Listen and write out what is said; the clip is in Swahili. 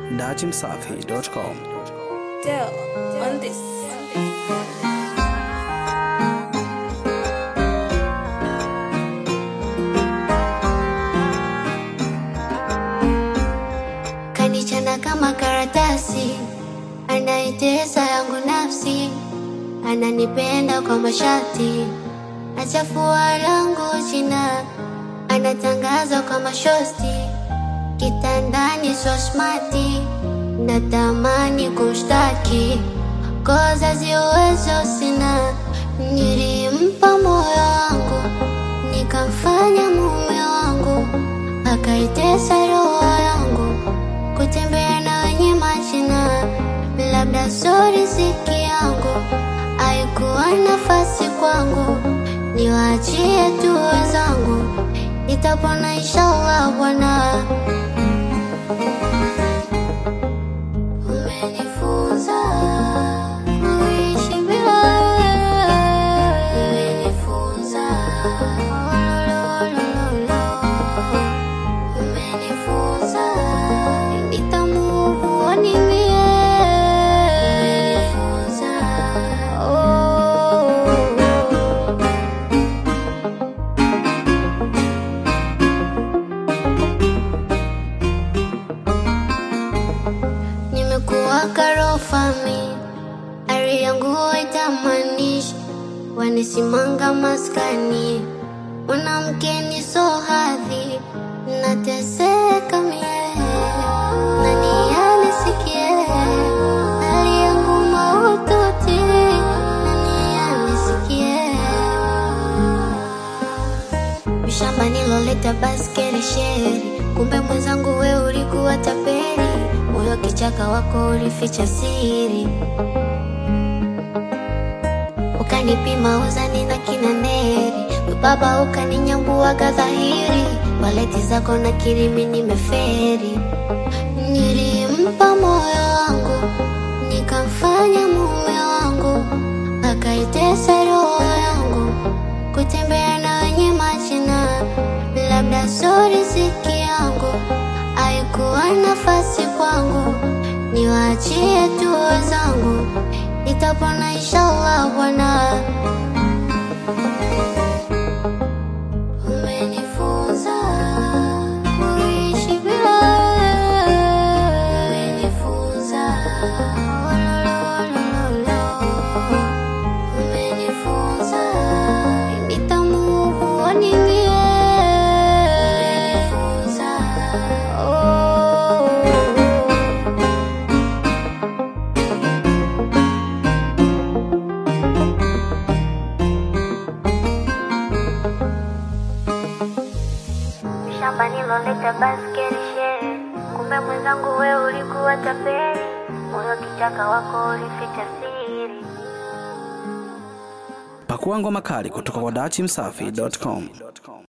dachimsafi.com. Dell on this. kanichana kama karatasi, anaitesa yangu nafsi, ananipenda kwa mashati, achafua langu jina, anatangaza kwa mashosti, kitandani so smati, natamani kushtaki, koza ziwezo sina, nilimpa moyo wangu, nikamfanya mume wangu, akaitesa roho yangu kutembea na wenye machina, labda so riziki yangu, haikuwa nafasi kwangu, niwaachie tu wenzangu, nitapona inshallah Bwana. Umenifunza kuishi bila wewe, umenifunza oh, lo, lo, lo, lo. Umenifunza nitamuvu nimie. Umenifunza oh. Nimekuwa karofami, ari yangu haitamanishi, wanisimanga maskani, mwanamke ni so hadhi, nateseka mie, nani anisikie, hali yangu mahututi, nani anisikie Mishamba niloleta baskeli sheri, kumbe mwenzangu we ulikuwa tapeli, moyo kichaka wako ulificha siri, ukanipima uzani na kinaneri, we baba ukaninyambuaga dhahiri, waleti zako na kirimi nimeferi, nilimpa moyo wangu, nikamfanya mume wangu, akaitesa roho yangu kutembea na wenye machina, labda so riziki yangu, haikuwa nafasi kwangu, niwaachie tu wenzangu, nitapona inshallah Bwana. Umenifunza kuishi bila wewe, umenifunza oh, lo, lo, lo, lo. Umenifunza nitamuvu nimie. Umenifunza oh. shamba niloleta baskeli shere, kumbe mwenzangu we ulikuwa tapeli, moyo kichaka wako ulificha siri. Pakua ngoma kali kutoka kwa dachimsafi.com.